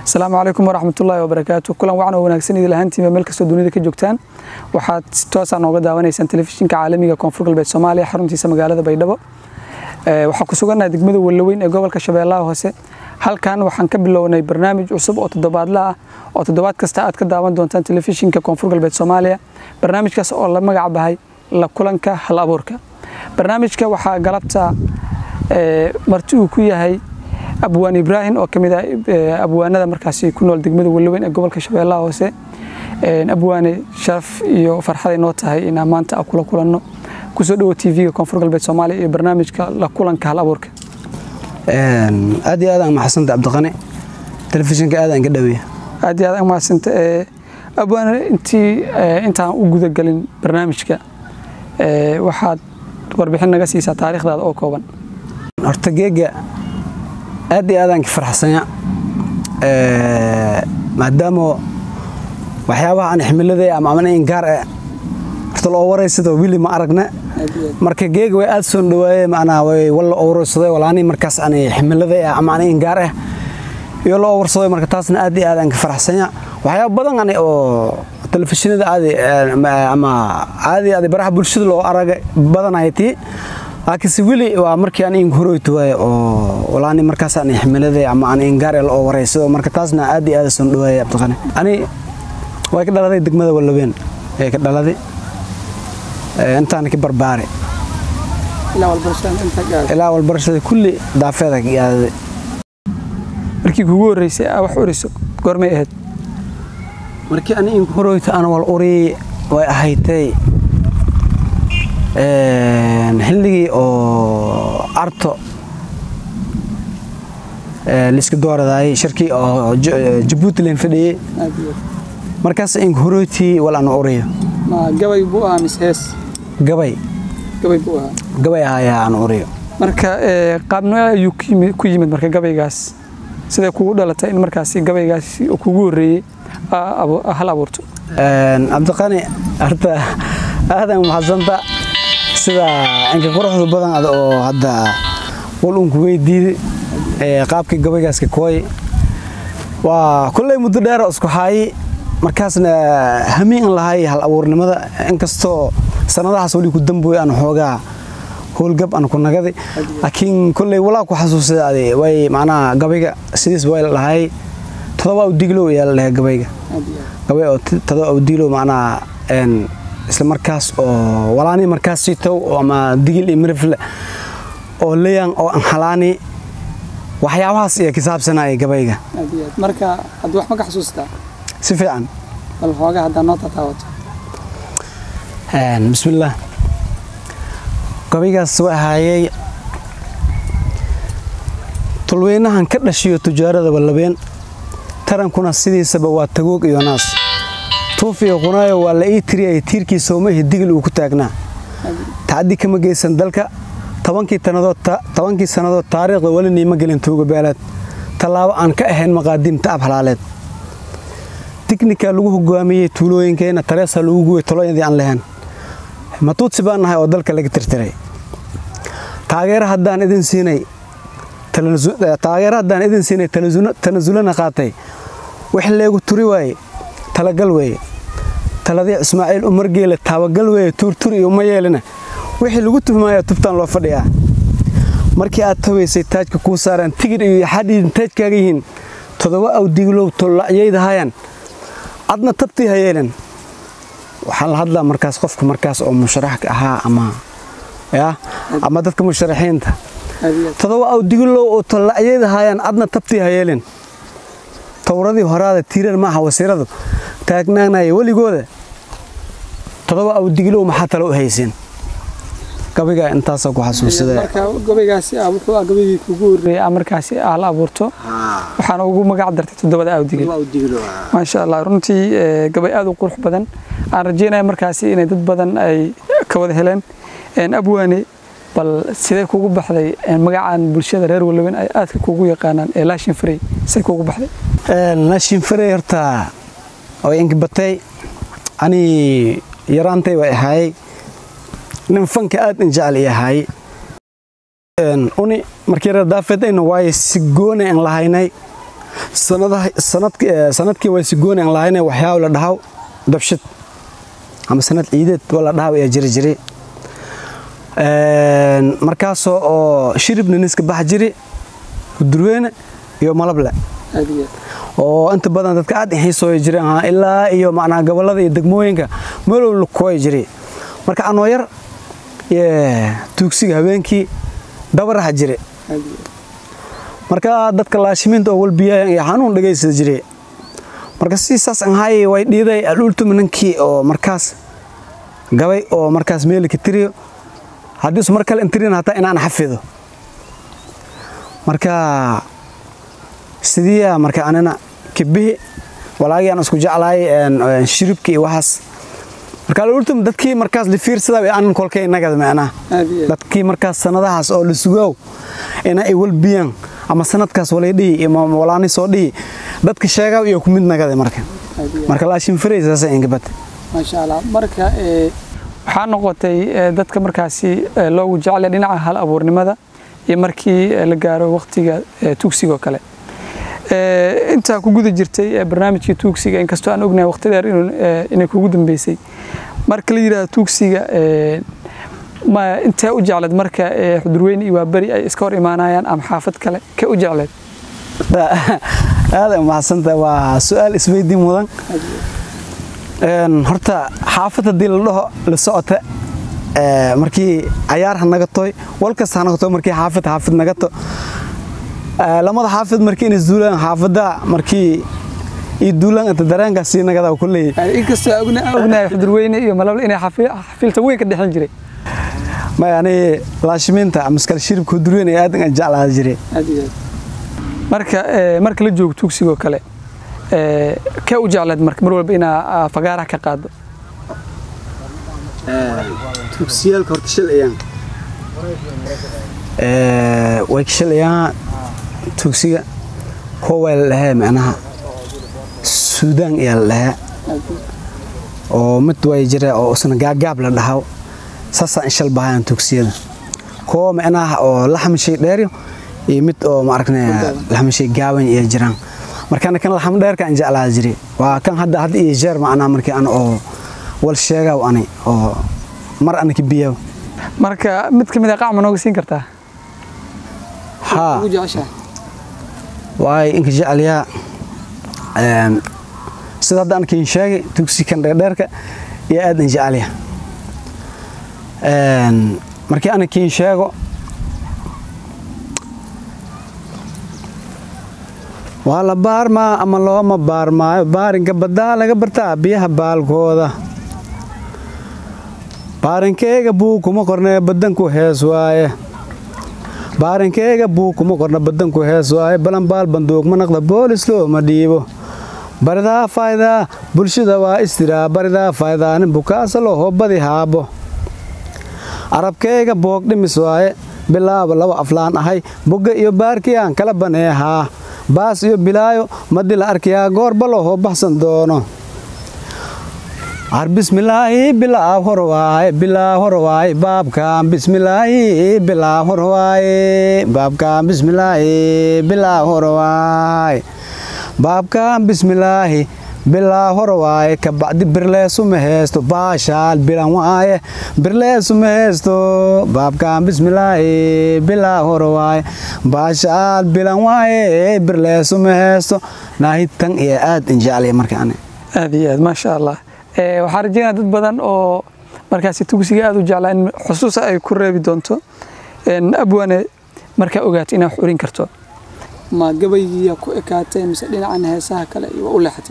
asalaamu calaykum waraxmatullaahi wabarakaatu kulan wacan oo wanaagsan idil ahaantiiba meel kastoo dunida ka joogtaan waxaad si toosa nooga daawanaysaan telefishinka caalamiga koonfur galbeed soomaaliya xaruntiisa magaalada baydhabo waxaa ku sugannaha degmada wallaweyn ee gobolka shabeellaha hoose halkan waxaan ka bilownay barnaamij cusub oo toddobaadla ah oo toddobaad kasta aad ka daawan doontaan telefishinka koonfur galbeed soomaaliya barnaamijkaas oo la magac bahay la kulanka hal abuurka barnaamijka waxaa galabta marti uu ku yahay abwaan ibraahim oo ka mid ah abwaanada markaasi ku nool degmada wallaweyn ee gobolka shabeellaha hoose abwaane sharaf iyo farxaday noo tahay inaan maanta a kula kulanno kusoo dhowo tv-ga koonfur galbeed soomaaliya iyo barnaamijka la kulanka hal abuurka aad iyo aad aan maxasanta cabdiqani telefishinka aad aan ka dhaweeya aad iyo aad aan mahadsanta abwaane intii intaan u gudagelin barnaamijka waxaad warbixin naga siisaa taariikhdaada oo kooban horta geega aad iyo aadaan ka farxsanya maadaama waxyaabaha aan ximiladay ama ama in gaar ah horta loo waraysadoo wili ma aragna marka geega way aad soo dhawaaye macnaa way walla oo waraysaday walaani markaas aan ximiladay ah ama in gaar ah iyo loo warsaday marka taasna aad iyo aad aan ka farxsanya waxyaaba badan ani oo telefishinada aadi ama aadi aadi baraha bulshada loo araga badanaya tii laakiinse weli waa markii aan in horoyto waaye oo walaani markaas aan ximiladay ama aan in gaar oo wareysado marka taasna aad iyo aad soo dhawaayay abdiqani ani way ka dhaladay degmada wallaweyn ee ka dhaladay intaan ka barbaare ilaa walbarashada kulli daafeeda ka gaadaday markii kugu horreysay aa wax uriso goormay ahayd markii ani in horoyto aan wal uri way ahaydtay xilligii oo arto liska dooradayay shirkii oo jabuuti leen fadhiyey markaas in horoyti wal aan uriyo gabay buu ahaa mise hees gabay gabay buu ahaa gabay ahayaa aan uriyo marka qaabno ayuu ku yimid marka gabaygaas siday kugu dhalatay in markaasi gabaygaas kugu horreeyey hal abuurto cabdiqani horta aadan maxadsanta sida inka quruxda badan ad oo hadda wal unku weydiiday qaabkii gabaygaas ka kooy waa kulley muddo dheero isku haayi markaasna hamiin an lahay hal abuurnimada inkastoo sanadahaas weli ku dambooy aan xoogaa howlgab aan ku nagaday laakiin kulley walaa ku xasuusada ade way macnaha gabayga sidiis way la dhahay todoba awdiglow ayaa la dhahay gabayga gabay oo todoba awdiglow macnaha isla markaas oo walaani markaas sitow ama digil iyo mirifle oo leyan oo anhalaani waxyaabahaas iyo kisaabsanaya gabayga marka hadda wax ma ka xasuustaa si fiican bal xoogaa haddaa noo tataawato bismillaah gabaygaas waa ahaayey tulweynahan ka dhashiyo tujaarada wallabeen tarankuna sidiisaba waa tagoog iyo naas tuuf iyo qunaayo waa la ii tiriyay tiirkii soomahi digil uu ku taagnaa tacaddi kama geysan dalka tobankii sannadood taariikhda weli niima gelin tuuga beeleed tallaabo aan ka ahayn maqaadiim ta'ab halaaleed tiknika lagu hogaamiyey tuulooyinkeenna tareesa lagu guway tolooyadii aan lahayn matuudsi baan nahay oo dalka laga tirtiray taageero haddaan idin siinay taageero haddaan idin siinay tanasulana qaatay wix leegu turi waaye talagal weeye taladii ismaaciil umargeele taabagal weeye tuurtur iyo uma yeelina wixii lagu tuhmaaya tubtaan loo fadhiyaa markii aad tabaysay taajka kuu saaraan tigir iyo yaxadhiidin taajkaaga yihiin todoba awdiglow tollacyaydahayan adna tabtii hayeelan waxaan la hadlaa markaas qofka markaas oo musharaxka ahaa ama ya ama dadka musharaxiinta todoba awdiglow oo tollacyaydahayan adna tabtii hayeelan towradii horaada tiirar maaha wasiiradu taagnaanaya weligooda todoba awdiglow maxaa tale u hayseen gabayga intaasoo ku gabaygaasi wuxuu ah gabaygii kugu horreeyay aa markaasi aa la abuurto waxaana ugu magac dartay toddobada awdigil maasha allah runtii gabay aad u qurux badan aan rajeynaya markaasi inay dad badan ay ka wada heleen abwaane bal sidee kugu baxday magacaan bulshada reer wallaweyn ay aadka kugu yaqaanaan ee laashin farey say kugu baxday laashin farey horta way inkibatay ani yaraantay way ahaayey nin fanka aad in jecel i ahaayey uni markii reer daafeedayna waaye si goona aan lahaynay sanadkii way sigooni aan lahayne waxyaaba la dhahaw dabshid ama sanad ciideed waa la dhahaw ayaa jiri jiray markaasoo oo shiribna niska bax jiri hudurweyne iyo malable oo inta badan dadka aad xiisooya jireen ilaa iyo macnaha gobollada iyo degmooyinka meelow lukooya jiray marka anoo yar tuugsiga habeenkii dabaraha jire marka dadka laashimiinta oo walbiyayan iyo xanuun dhagaysada jire marka si saas anhaay way dhiiday alultuma ninkii oo markaas gabay oo markaas meelika tiriyo haddiisu mar kale intirin hataa inaan xafido marka sidiiya marka anina kibihi walaagii aan isku jeclaay shiribka iyo waxaas marka alultum dadkii markaas la fiirsadaa anin kolkay nagada macnaha dadkii markaas sanadahaas oo la sugaaw ina ay walbiyaan ama sanadkaas walay dhihi iyo walaani soo dhihi dadka sheegaa iyo ku mid nagada marka marka laashin firay saasa ingabad maasha allah marka waxaa noqotay dadka markaasi loogu jeclay dhinaca hal abuurnimada iyo markii la gaaro waqtiga tugsiga oo kale intaa ku guda jirtay barnaamijkii tuugsiga inkastoo aan ognahay waqti dheer inay kugu dambeysay marka la yidhahdo tuugsiga intee u jecleed marka xudurweyne iyo waaberi ay iska hor imaanayaan ama xaafad kale kee u jecleed aada umahadsanta waa su-aal isweydiin mudan horta xaafad haddii la dhaho la socota markii cayaar ha nagatoy walkasta ha nagato markii xaafad xaafid nagato lamada xaafid markii inay duulaan xaafada markii iyo duulaan inta dareenka sii nagada kulley inkastoo ognahay xudurweyne iyo malable inay xafiilta weyn ka dhexin jiray may ani laashimiinta maskal shiribka hudurweyne aad aan jeclaa jiray marka marka la joogo tuugsigoo kale kee u jecleed marka mar walba inaa fagaaraha ka qaado tuugsiyaalka horta shalayaan way ka shalayaan tuugsiga kuwa la dhahaa macnaha suudaan ayaa la dhahaa oo mid way jira oo isna gaagaab la dhahaw saasaa inshal bahayaan tuugsiyada kuwa macnaha oo laxmishay dheeryo iyo mid oo maaragna laxmishay gaaban iyo jiraan markana kan laxam dheerka aan jeclaa jiri waa kan hadda hadda iyo jeer macnaha markii an oo wal sheegaw ani oo mar ana ka biyaw marka mid ka mid a qacma nooga siin kartaa haa waay inka jecelyaa sida hadda ankiin sheegay tugsi kan dheerdheerka iyo aad in jecelya markii ana kiin sheego waa la baarmaa ama looma baarmaayo baarinka baddaa laga bartaa biyaha baalkooda baarinkeyga buu kuma qornee badanku hees waaye baarinkeyga buu kuma qorna badanku hees waaye balanbaal banduuq ma naqda boolis looma dhiibo baridaa faydaa bulshada waa istiraa baridaa faydaa nin bukaasa loo badi haabo arabkeyga boog dhimis waaye bilaaba laba aflaan ahay bogga iyo baarkiyaan kala baneehaa baas iyo bilaayo madi la arkayaa goorba loo baxsan doono ar bismilaahi bilaa hor waaye bilaa hor waaye baabkaan bismilaahi bilaa hor waaye baabkaan bismilaahi bilaa hor waaye baabkaan bismilaahi bilaa hor waaye kabacdi birleesuma heesto baashaal bilan waaye birleesuma heesto baabkaan bismilaahi bilaa hor waaye baashaal bilan waaye birleesuma heesto naahitan iyo aad injeclaya markaan aad iyo aad maasha allah waxaan rajeynaa dad badan oo markaasi tugsiga aad u jeclaa in xusuusa ay ku reebi doonto abwane markaa ogaato inaa wax urin karto ma gabaygiiya ku ekaatay mise dhinacan heesaha kale waa u leexatay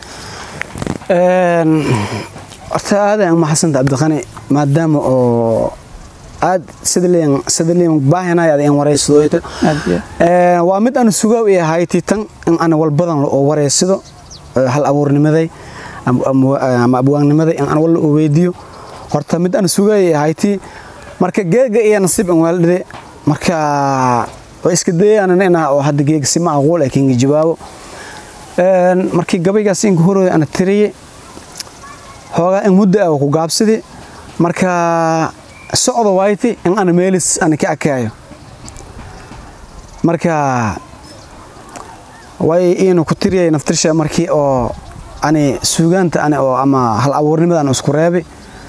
horta aadaan maxasanta cabdiqani maadaama oo aad sidaliin baahinay ad in waraysido waa mid aan sugaa i ahayti tan in aan walbadan oo waraysido hal abuurnimaday ama abwaannimaday in aan walla u weydiiyo horta mid aan sugay ahayti marka geega iyo nasiib an waaldhide marka waa iska dayaanan inaa oo hadda geega si macquul ay kinga jawaabo markii gabaygaas inka horooda ana tiriye hoogaa in muddo ah ku gaabsidi marka socdo wayti in ana meelis ana ka akaayo marka way iinu ku tiriyay naftirsha markii oo ani suugaanta ani oo ama hal abuurnimada aan isku reebay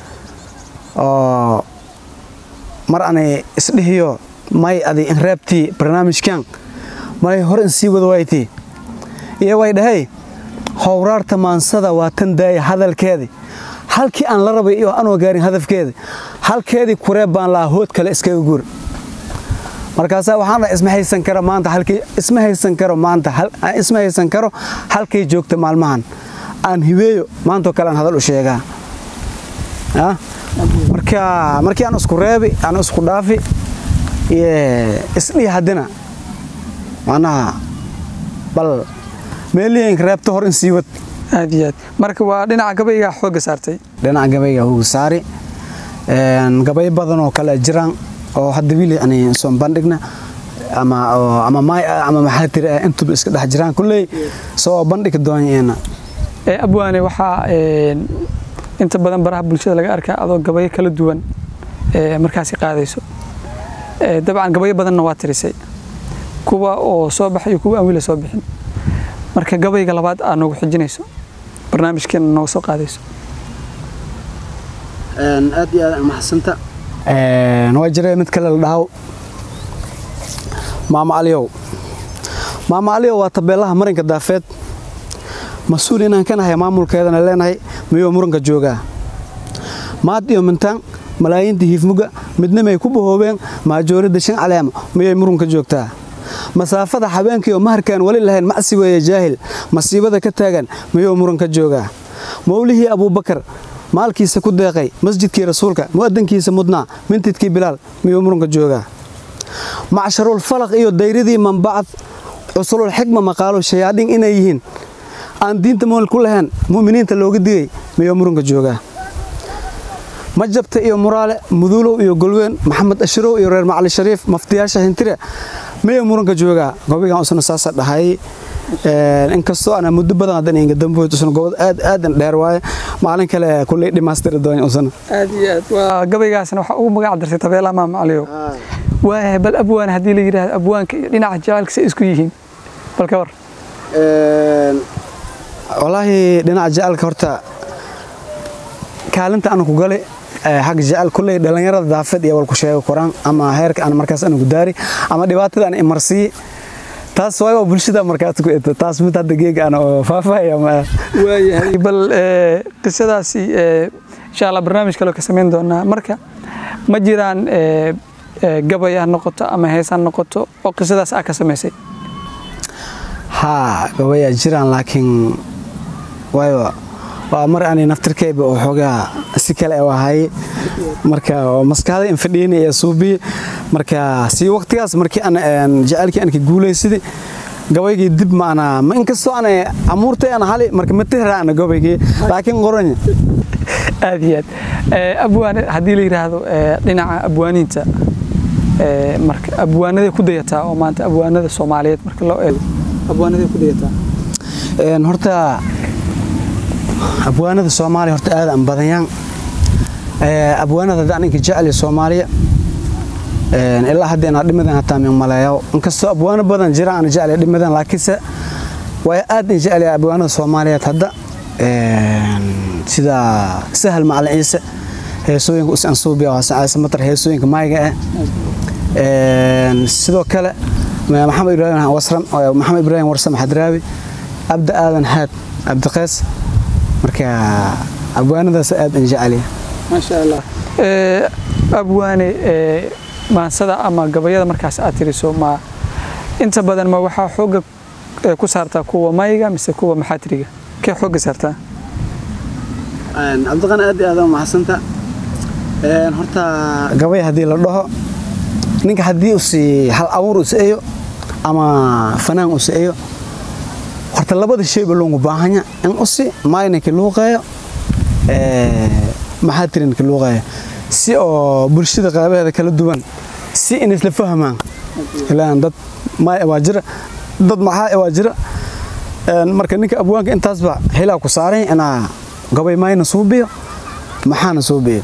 oo mar ani isdhihiyo may adi in reebtii barnaamijkan may hore in sii wada waytii iyo way dhahay howraarta maansada waa tan daaya hadalkeedii halkii aan la rabay iyo anoo gaarin hadafkeedii halkeedii kureeb baan lahaa hood kale iskaga guur markaasaa waxaan dhahay isma haysan karo maanta halkii isma haysan karo maanta isma haysan karo halkay joogta maalmahan aan hibeeyo maantoo kale aan hadal u sheegaa marka markii aan isku reebi aan isku dhaafi isdhii haddina macnaha bal meelihiinka reebta hor in sii wad aad iyo aad marka waa dhinaca gabaygaa xoogga saartay dhinaca gabayga hooga saari gabay badan oo kale jiraan oo hadda wiili ani soo bandhigna ama ama may ama maxaa tiri intuba iska dhex jiraan kulley soo bandhigi doonyeena abwaane waxaa inta badan baraha bulshada laga arkaa adoo gabayo kala duwan markaasi qaadayso dabcan gabayo badanna waa tirisay kuwa oo soo baxay iyo kuwa aan weli soo bixin marka gabayga labaad aad noogu xijinayso barnaamijkeena nooga soo qaadayso aad iyo aad maxasanta waa jira mid kale la dhahaw maama aliyow maama aliyow waa tabeelaha marinka daafeed mas-uul inaan ka nahay maamulkeedana leenahay miyuu muranka joogaa maad iyo mintaan malaayiinta hiifmuga midnimay ku bahoobeen maajooridda shan caleema miyay murunka joogtaa masaafada habeenkii oo maharkaan weli lahayn macsi weeye jaahil masiibada ka taagan miyuu muranka joogaa mawlihii abuubakar maalkiisa ku deeqay masjidkii rasuulka mu'adankiisa mudnaa mintidkii bilaal miyuu muranka joogaa macsharul falaq iyo dayradii manbacad cusulul xikma maqaalo shayaadhin inay yihiin aan diinta mool ku lahayn mu'miniinta looga digay miyuu muranka joogaa majabta iyo muraale muduulow iyo golween maxamed ashirow iyo reer macali shariif maftiyaasha hintire miyuu muranka joogaa gobigan usna saasa dhahay inkastoo ana muddo badan hadan inga damboyd usna gobod aad aadan dheer waaye maalin kale kulley dhimaastiri doon usna aad iyo aad waa gabaygaasna waxaa ugu magac dartay tabeela maama caliyow waayahay bal abwaan haddii la yidhaahdo abwaanka iyo dhinaca jacaylka say isku yihiin bal ka war walaahi dhinaca jacaylka horta kaalinta aan ku galay xagga jacayl kulley dhallinyarada daafeed iyo walku sheego koraan ama heerka aan markaas anigu daari ama dhibaatada aan imarsiiye taas waa bulshada markaas ku eto taas mid hadda geega aan oo faahfaahaya ma waayahay bal qisadaasi insha allah barnaamij kale ka samayn doonaa marka ma jiraan gabay ha noqoto ama hees ha noqoto oo qisadaas aa ka samaysay haa gabayaa jiraan laakiin waayo waa mar ani naftirkayba oo xoogaa si kale u ahaye marka maskaxda in fadhiyeen ee suubiye marka si waqtigaas markii aan jacaylkii aan ka guulaysaday gabaygii dib maana ma inkastoo aan amuurtay aan hali marka ma tihraana gabaygii laakiin qoranya aad iyo aad abwaan haddii la yidhaahdo dhinaca abwaaniinta marka abwaanaday ku dayataa oo maanta abwaanada soomaaliyeed marka loo eego abwaanaday ku dayataa horta abwaanada soomaaliya horta aad aan badanyaan abwaanada hadda aninka jecel soomaaliya ilaa hadda inaa dhimadan hataa min maleeyo inkastoo abwaano badan jira aan jecel dhimadan laakiinse waa aad in jecel abwaanada soomaaliyeed hadda sida sahal macalin ciise heesooyinka usan suubiya waa sacaase matar heesooyinka maayga ah sidoo kale maxamed ibraahim wasram maxamed ibraahim warsam xadraawi abda aadan haad abdiqeys marka abwaanadaas aad an jeceliya maasha allah abwaane maansada ama gabayada markaas aad tiriso ma inta badan ma waxaa xooga ku saartaa kuwa mayga mise kuwa maxaatiriga kee xooga saartaa cabdiqan aad aad maxasanta horta gabay haddii la dhaho ninka haddii usi hal abuur usaeyo ama fanaan usaeyo horta labada shayba loogu baahanya in usi maayninka luuqeeyo maxaa tirinka luuqeeyo si oo bulshada qaabaheeda kala duwan si in isla fahmaan ilaan dad maay waa jira dad maxaa waa jira marka ninka abwaanka intaasba xilaa ku saaran inaa gabay maayna suubiyo maxaana suubiyo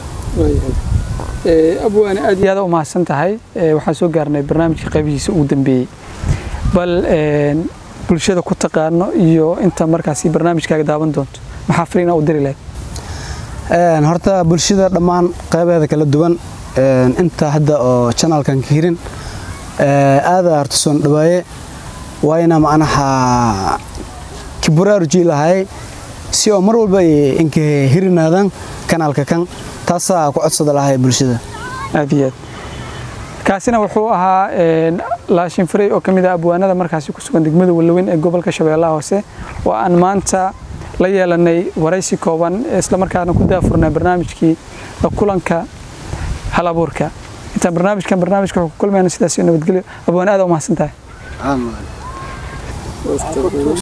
abwaane aad iyo aad u mahadsan tahay waxaan soo gaarnay barnaamijka qaybihiisa ugu dambeeyey bal bulshada ku taqaano iyo inta markaasi barnaamijkaaga daawan doonto maxaa fariina u diri lahayd horta bulshada dhammaan qaybeeda kala duwan inta hadda oo janalkan ka hirin aada horta soon dhawaaye waayna macnaha kiburaaruji lahay si oo mar walba inka hirinaadaan kanaalka kan taasaa ku codsada lahay bulshada aad iyo aad kaasina wuxuu ahaa laashin farey oo ka mid ah abwaanada markaasi ku sugan degmada wallaweyn ee gobolka shabeellaha hoose oo aan maanta la yeelanay waraysi kooban islamarkaana ku daafurnay barnaamijkii kulanka hal abuurka intaan barnaamijkan barnaamijka wuxuu ku kulmayna sidaas nabadgelyo abwaan aad u mahadsan tahay